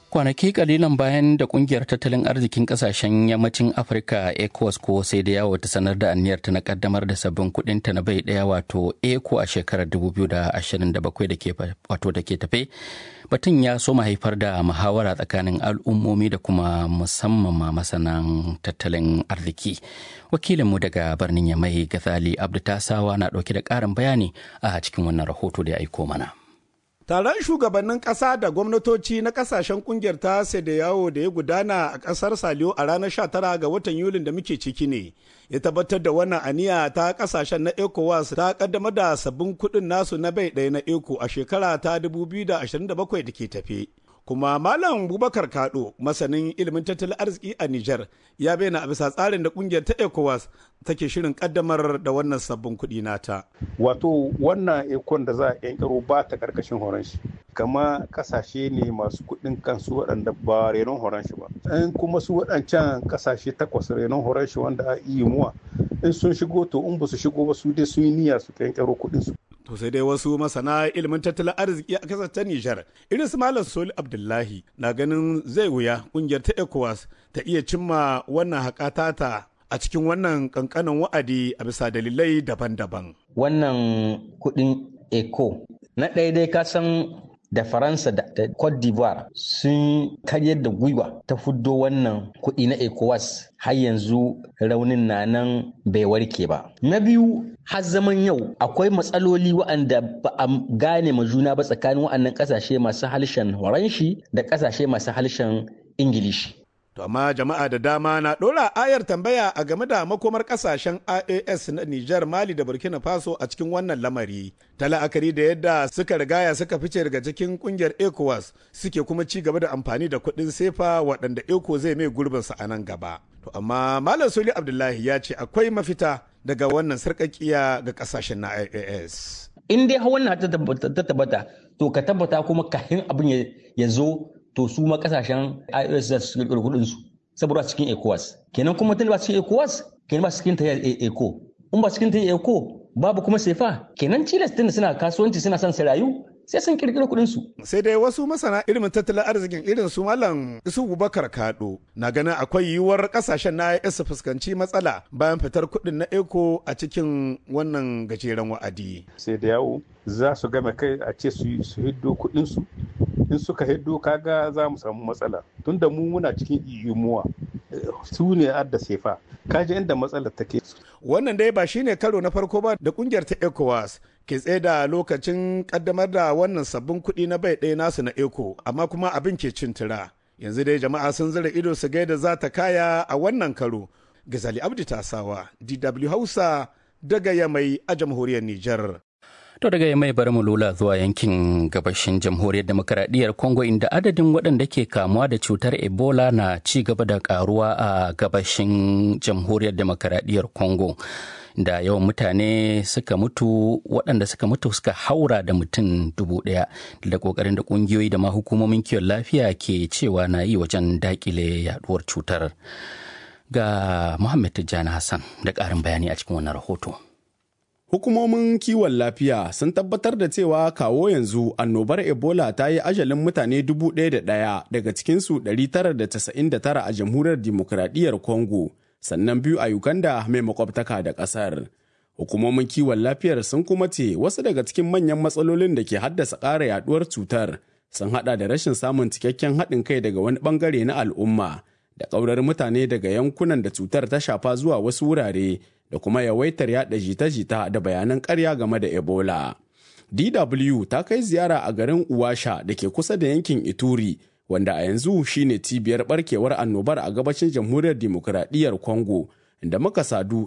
kwanaki kalilan bayan da kungiyar tattalin arzikin kasashen yammacin afirka ecowas ko sai da yawo ta sanar da aniyarta na kaddamar da sabbin kudinta na bai daya wato eco a shekarar 2027 da ke wato da ke tafe batun ya so haifar da muhawara tsakanin al'ummomi da kuma musamman ma masanan tattalin arziki wakilinmu daga birnin yamai gazali abdu tasawa na dauke da karin bayani a cikin wannan rahoto da ya aiko mana Taron shugabannin ƙasa da gwamnatoci na ƙasashen ƙungiyar ta da yawo da ya gudana a ƙasar Saliyo a ranar 19 ga watan Yulin da muke ciki ne. Ya tabbatar da wannan aniya ta ƙasashen na ECOWAS ta ƙaddamar da sabbin kuɗin nasu na bai ɗaya na ECO a shekara ta 2027 da ke tafe. kuma malam bubakar kado masanin ilimin tattalin arziki a niger ya bayyana a bisa tsarin da kungiyar ta ecowas take shirin kaddamar da wannan sabbin kuɗi nata wato wannan ekon da za a yankaro ba ta karkashin horon shi kama kasashe ne masu kuɗin kansu waɗanda ba renon horon shi ba in kuma su waɗancan kasashe takwas renon horon shi wanda a iya muwa in sun shigo to in ba su shigo ba su dai sun yi niyya su yankaro kuɗin su To sai dai wasu masana ilimin tattalin arziki a kasar ta Nijar, irin su Malam Soli Abdullahi na ganin zai wuya kungiyar ta ECOWAS ta iya cimma wannan haƙatata a cikin wannan kankanin wa'adi a bisa dalilai daban-daban. Wannan kuɗin ECO na ɗaya dai ka san da Faransa da Cote d'Ivoire sun karyar da gwiwa ta fuddo wannan kuɗi na ECOWAS har yanzu raunin na nan bai warke ba. Na biyu har zaman yau akwai matsaloli waɗanda ba a gane ma juna ba tsakanin waɗannan ƙasashe masu harshen Horanshi da ƙasashe masu harshen Ingilishi. To amma jama'a da dama na ɗora ayar tambaya a game da makomar ƙasashen IAS na Nijar, Mali da Burkina Faso a cikin wannan lamari. Ta la'akari da yadda suka rigaya suka fice daga cikin ƙungiyar ECOWAS suke kuma ci gaba da amfani da kuɗin sefa waɗanda ECO zai mai gurbinsa a nan gaba. To amma Malam Soli Abdullahi ya ce akwai mafita daga wannan sarƙaƙiya ga ƙasashen na IAS. In dai wannan ta tabbata to ka tabbata kuma kafin abin ya zo to su ma kasashen IOS za su kirkiro kudin su saboda cikin ECOWAS kenan kuma tun ba cikin ECOWAS kenan ba cikin ta ECO in ba cikin ta ECO babu kuma sefa kenan Chile tun suna kasuwanci suna son su rayu sai sun kirkiro kudin su sai dai wasu masana ilimin tattalin arzikin irin su malam isu bubakar kado na ganin akwai yiwuwar kasashen na IS su fuskanci matsala bayan fitar kudin na eco a cikin wannan gajeren wa'adi sai da yawo za su game kai a ce su hiddo kudin su in suka hiddo kaga za mu samu matsala tunda mu muna cikin iyumuwa su ne adda sefa kaji inda matsalar take wannan dai ba shine karo na farko ba da kungiyar ta ecowas ke tsaye da lokacin kaddamar da wannan sabbin kuɗi na bai ɗaya nasu na eco amma kuma abin ke cin tura yanzu dai jama'a sun zira ido su gaida za ta kaya a wannan karo gazali abdi tasawa dw hausa daga yamai a jamhuriyar nijar To daga mai bari mu lula zuwa yankin gabashin jamhuriyar demokaradiyyar Congo inda adadin waɗanda ke kamuwa da cutar Ebola na ci gaba da karuwa a gabashin jamhuriyar demokaradiyyar Congo. Da yawan mutane suka mutu waɗanda suka mutu suka haura da mutum dubu ɗaya da ƙoƙarin da ƙungiyoyi da ma hukumomin kiwon lafiya ke cewa na yi wajen daƙile yaduwar cutar. Ga Muhammad Tijjani Hassan da ƙarin bayani a cikin wannan rahoto. Hukumomin kiwon lafiya sun tabbatar da cewa kawo yanzu annobar Ebola ta yi ajalin mutane dubu ɗaya da ɗaya daga cikinsu 999 a jamhuriyar dimokuraɗiyyar Congo, sannan biyu a Uganda mai makwabtaka da ƙasar. Hukumomin kiwon lafiyar sun kuma ce wasu daga cikin manyan matsalolin da ke haddasa ƙara yaɗuwar cutar sun haɗa da rashin samun cikakken haɗin kai daga wani ɓangare na al'umma da ƙaurar mutane daga yankunan da cutar ta shafa zuwa wasu wurare. da kuma yawaitar yada jita-jita da bayanan karya game da Ebola. DW ta kai ziyara a garin Uwasha da ke kusa da yankin Ituri, wanda a yanzu shine cibiyar barkewar annobar a gabashin jamhuriyar dimokuraɗiyyar Congo, da muka sadu